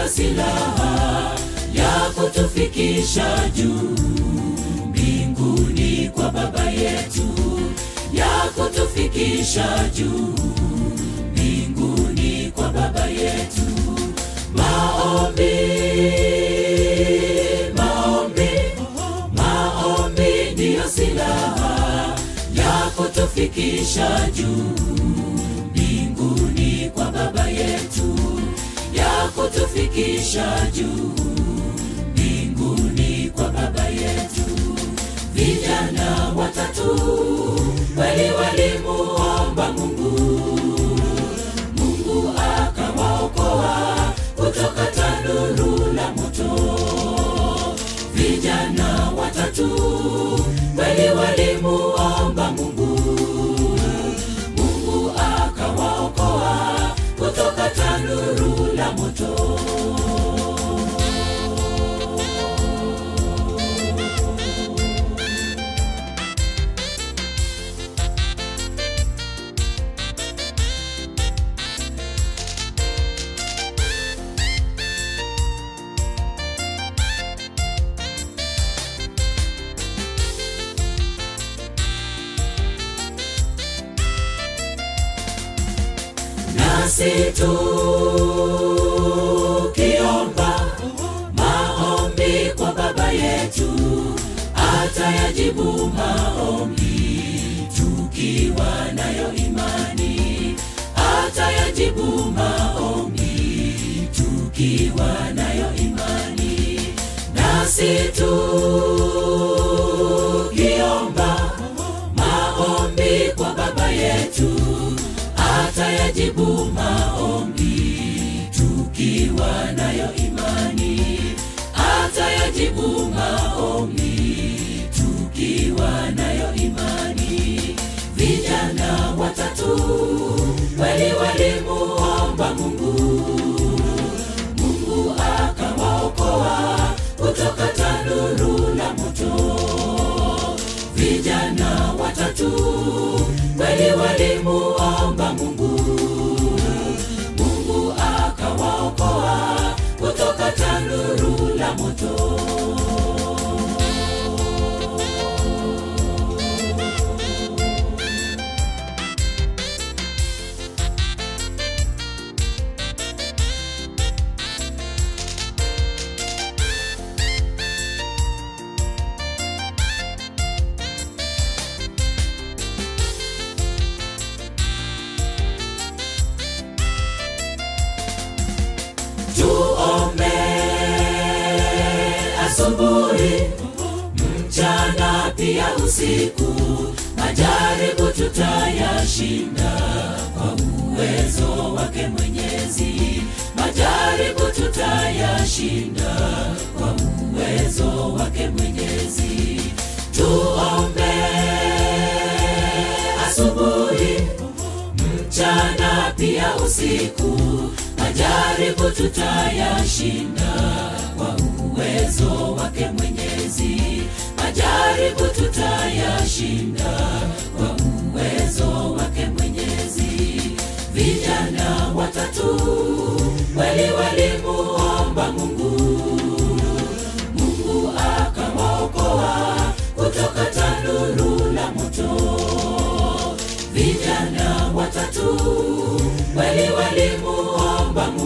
ndiyo silaha ya kutufikisha juu mbinguni kwa Baba yetu, ya kutufikisha juu mbinguni kwa Baba yetu. Maombi, maombi, maombi ndiyo silaha ya kutufikisha juu mbinguni kwa Baba yetu, ya kutufikisha juu mbinguni kwa Baba yetu. Vijana watatu kweli walimuomba Mungu, Mungu akawaokoa kutoka tanuru la moto. Vijana watatu kweli walimuomba Mungu, Mungu akawaokoa kutoka tanuru la moto. nasi tukiomba maombi kwa Baba yetu, atayajibu maombi tukiwa nayo imani, atayajibu maombi tukiwa nayo imani, nasi tukiomba maombi kwa Baba yetu atayajibu maombi tukiwa nayo imani, atayajibu maombi tukiwa nayo imani. Vijana watatu kweli walimuomba Mungu, Mungu akawaokoa kutoka tanuru la moto. Vijana watatu kweli walimuomba Mungu, Mungu akawaokoa kutoka tanuru la moto. tuombe asubuhi, mchana pia usiku. Majaribu tutayashinda kwa uwezo wake Mwenyezi. Majaribu tutayashinda kwa uwezo wake Mwenyezi. Tuombe asubuhi, mchana pia usiku majaribu tutayashinda kwa uwezo wake Mwenyezi. Majaribu tutayashinda kwa uwezo wake Mwenyezi. Vijana watatu kweli walimuomba Mungu, Mungu akawaokoa kutoka tanuru la moto. Vijana watatu kweli walimuomba Mungu